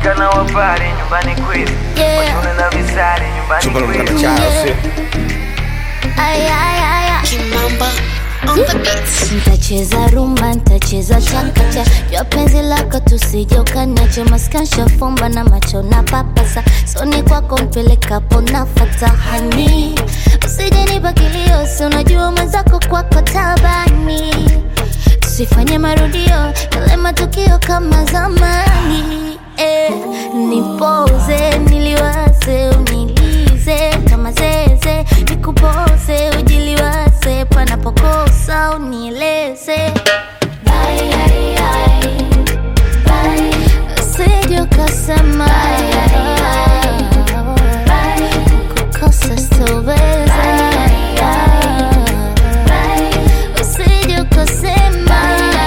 Wasichana wa pale nyumbani kwetu Yeah. washone na visari nyumbani chumba kwetu mkana chao sio Ay, ay, ay, ay. Kimamba on the beats. Ntacheza rumba, ntacheza chakacha jua penzi lako tusije ukaniache maskansha fumba na macho na papasa soni kwako mpelekapo nafata hani usije nipa kilio si unajua mwenzako kwako tabani tusifanye marudio yale matukio kama zamani eh, nipoze niliwaze unilize kama zeze nikupoze ujiliwaze panapokosa unieleze Bye, ai, ai. Bye. Usije ukasema kukosa sitoweza. Usije ukasema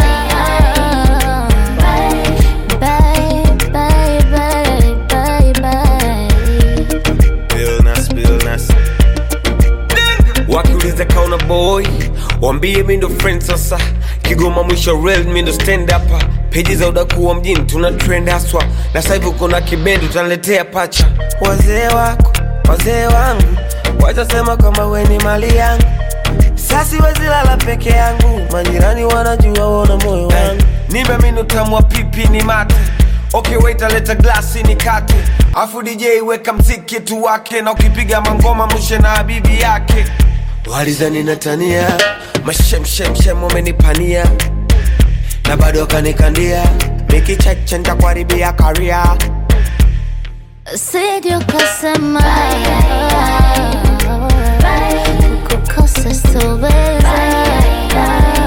Bye, bye, bye, bye, bye. Illness, illness. wakiuliza kauna boy wambie mi ndo friend sasa kigoma mwisho real mi ndo stand up peji za udakuwa mjini tuna trend haswa na sasa hivi kuna kibendi utaniletea pacha wazee wako wazee wangu watasema kwamba we ni mali yangu sasi wezilala peke yangu majirani wanajua wona moyo wangu nipe minu utamu wa pipi ni mate okay wait aleta glasi ni kate afu dj weka mziki tu wake na ukipiga mangoma mushe na habibi yake walizani natania mashemshemshem wamenipania na bado wakanikandia mikicheche ntakuharibia karia Usije ukasema kukosa sitoweza.